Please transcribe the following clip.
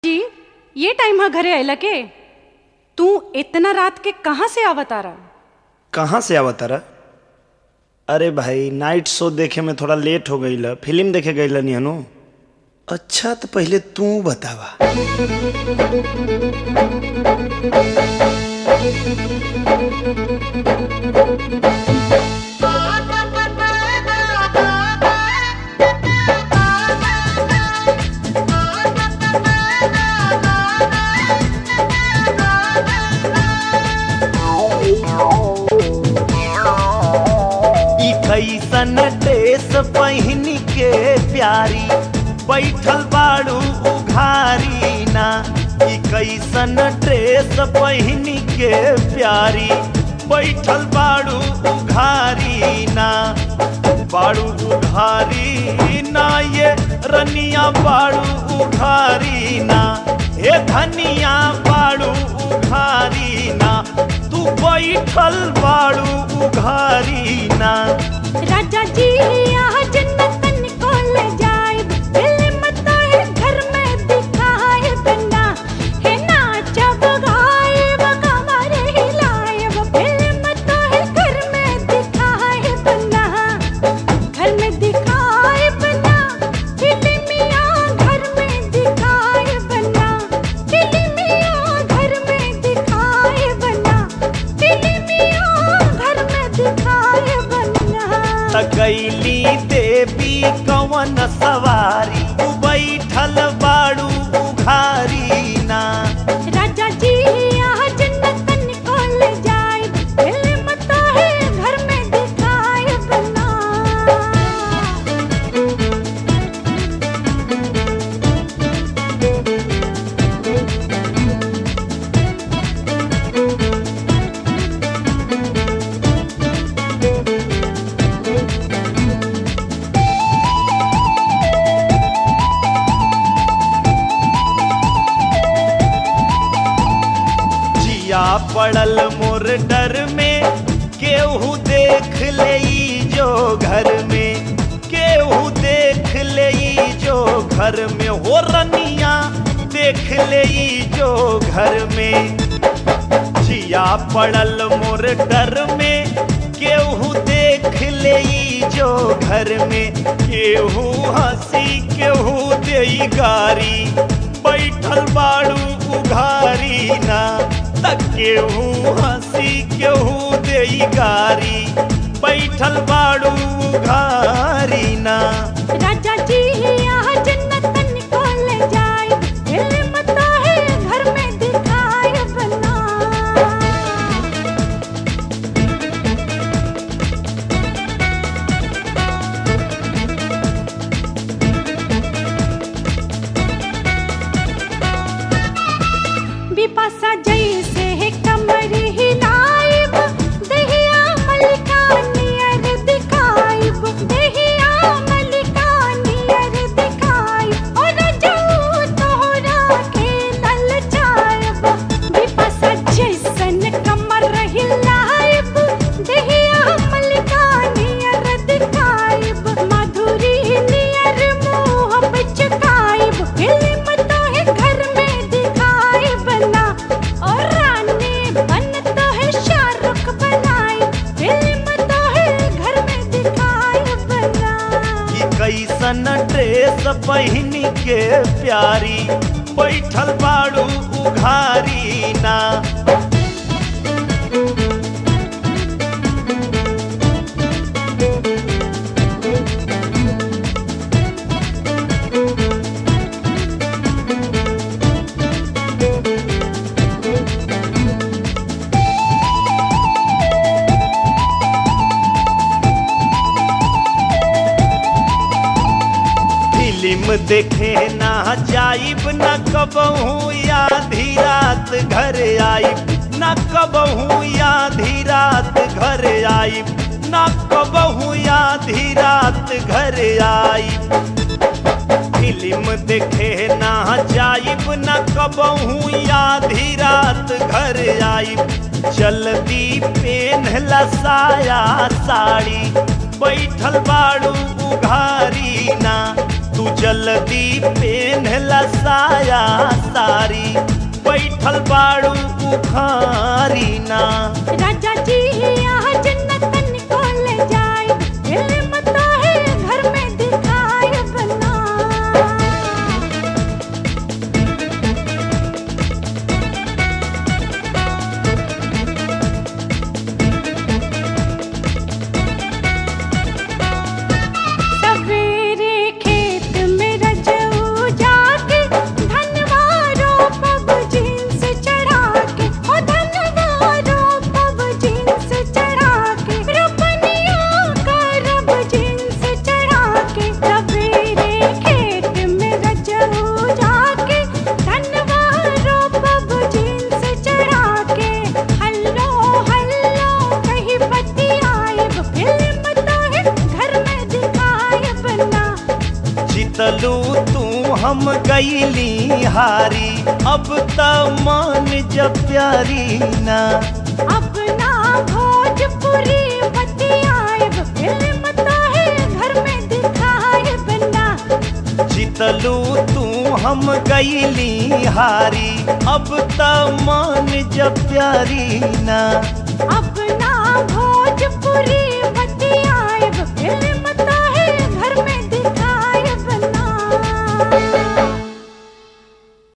जी ये टाइम हा घरे अयला के तू इतना रात के कहाँ से आवतारा कहाँ से आवा तारा अरे भाई नाइट शो देखे में थोड़ा लेट हो गई ल फिल्म देखे गई नी हनु अच्छा तो पहले तू बतावा ई कैसन ड्रेस पहिन के प्यारी बैठल बाड़ू उघारी ना ई कैसन ड्रेस पहिन के प्यारी बैठल बाड़ू उघारी ना बाड़ू उघारी ना ये रनिया बाड़ू उघारी ना हे धनिया बाड़ू उघारी ना तू बैठल बाड़ू उघारी ना राजा जी यहाँ जन्नतन को ले जाए फिल्म तो है घर में दिखाए बना है नाचब गायब कमर हिलाएब फिल्म तो है घर में दिखाए बना घर में दिखाए बना फिल्मिया घर में दिखाए बना फिल्मिया घर में दिखाए बना फिल्मिया घर में दिखाए बना तकैली देवी कवन सवारी तू बैठल बाड़ू उघारी ना राजा जी यहाँ जन्नतन को ले जाए फिल्म तो है घर में दिखाए बना जिया पड़ल मोर डर में केहू देख ले जो घर में केहू देख ले जो घर में हो रनिया देख ले जो घर में जिया पड़ल मोर डर में केहू देख ले जो घर में केहू हंसी केहू दे गारी बैठल बाड़ू उघारी ना तक केहू हंसी केहू दे गारी बैठल बाड़ू उघारी ना राजा जी यहाँ जन्नतन को ले जाए फिल्म तो है घर में दिखाए बना बिपाशा जैसे है कमर हिलाइब दहिया मलिका नियर दिखाइब दहिया मलिका नियर दिखाइब और जाऊ तोहरा के ललचाइब बिपाशा जैसन कमर हिलाइब दहिया मलिका नियर दिखाइब माधुरी नियर मुँह बिचकाइब फिल्म तो है घर में दिखाए बना और रानी बन तो है शाहरुख बनाई फिल्म तो है घर में दिखाए बना ई कैसन ड्रेस पहिन के प्यारी बैठल बाड़ू उघारी ना फिल्म देखे ना जाइब न कबहू आधी रात घर आइब न कबहू आधी रात घर आइब न कबहू आधी रात घर आइब फिल्म देखे ना जाइब न कबहू आधी रात घर आइब जल्दी पेन्हला साया साड़ी बैठल बाड़ू उघारी ना तू जल्दी पेन्हला साया सारी बैठल बाड़ू उखारी ना राजा जी यहाँ जन्नतन को ले जाए फिल्म तो है घर में दिखाए बना सवेरे खेत में रजऊ जाके धनवारो पब जींस चढ़ा के ओ धनवारो पब जींस चढ़ा के रपनिया का रब जींस चढ़ा के सवेरे खेत में रजऊ जाके धनवारो पब जींस चढ़ा के हल्लो हल्लो कहीं बत्ती आए फिल्म तो है घर में दिखाए बना जितलू तू हम गईली हारी अब त मान जब प्यारी ना अपना भोजपुरी बत्ती आए फिल्म तो है घर में दिखाए बना जितलू तू हम गईली हारी अब त मान जब प्यारी ना अपना भोजपुरी